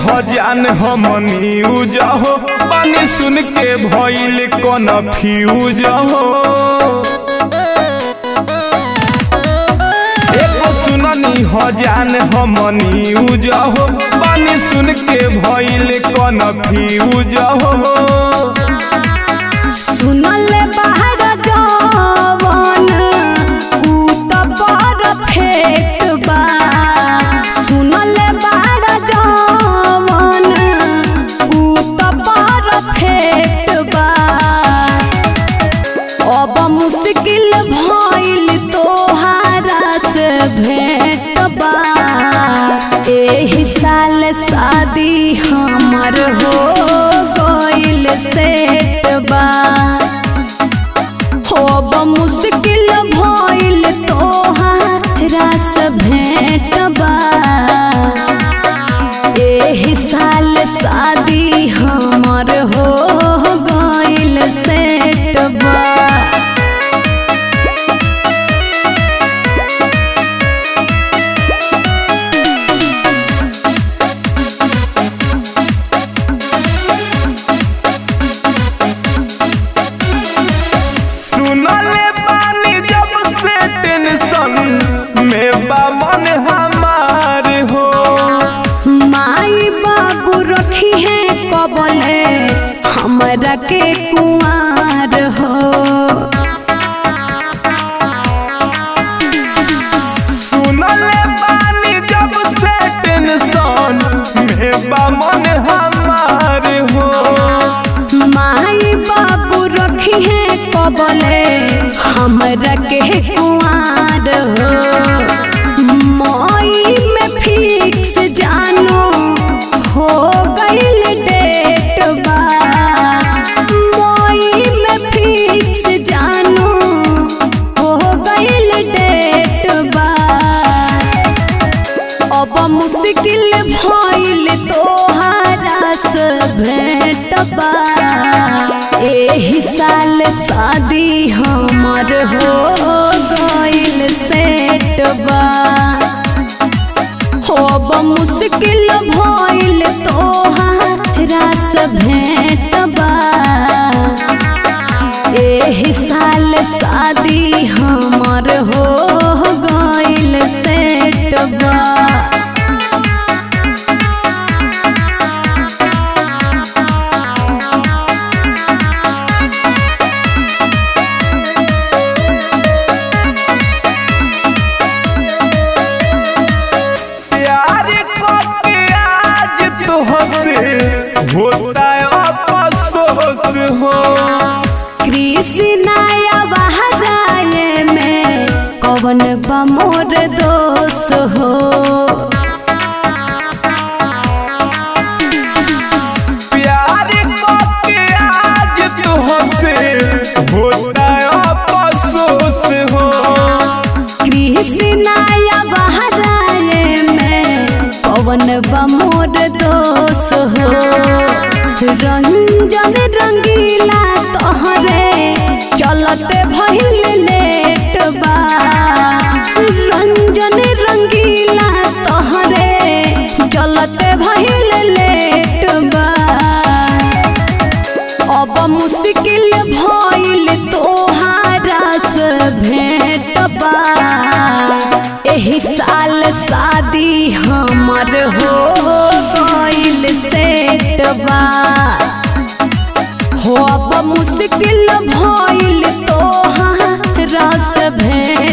हो जान हम न्यूज हो पानी सुन के भइल कौन फ्यूज हो एको सुननी हो जान हम न्यूज हो पानी सुन के भइल कौन फ्यूज हो सुनल बाहर जवन ऊ त परफेक्ट बा सुनल बाहर जवन ऊ त परफेक्ट बा अब मुश्किल भइल तोहारा से भेंट बा एही साल शादी हमर हो गइल सेट बा अब मुश्किल भइल तोहारा से भेंट बा एही साल शादी हमर हो गइल सेट बा सुनले बानी जब से टेंशन में बा मन हमार हो माई बाबू रखी है कबले हमरा के कुआर हो सुनले बानी जब से टेंशन में बा मन हमार हो माई बाबू रखी है कबले हमरा के कुआर हो मई में फिक्स जानो हो गइल डेट बा मई में फिक्स जानो हो गइल डेट बा अब मुश्किल भइल तोहारा से भेंट बा एही साल शादी हमर हो गइल सेट बा अब मुश्किल भइल तोहारा से भेंट बा एही साल शादी हमर हो गइल सेट बा प्यार करके आज तुहसे होता है अफसोस हो कृष्णाया बहराए में कवन बमोर दोष हो प्यार करके आज तुहसे होता है अफसोस हो कृष्णाया बहराए में कवन बमोर दोष हो रंजन रंगीला तोहरे चलते भइल लेट बा रंजन रंगीला तोहरे चलते भइल लेट बा अब मुश्किल भइल तोहारा से भेंट बा एही साल शादी हमर हो गइल सेट बा हो अब मुश्किल भइल तोहारा से भेंट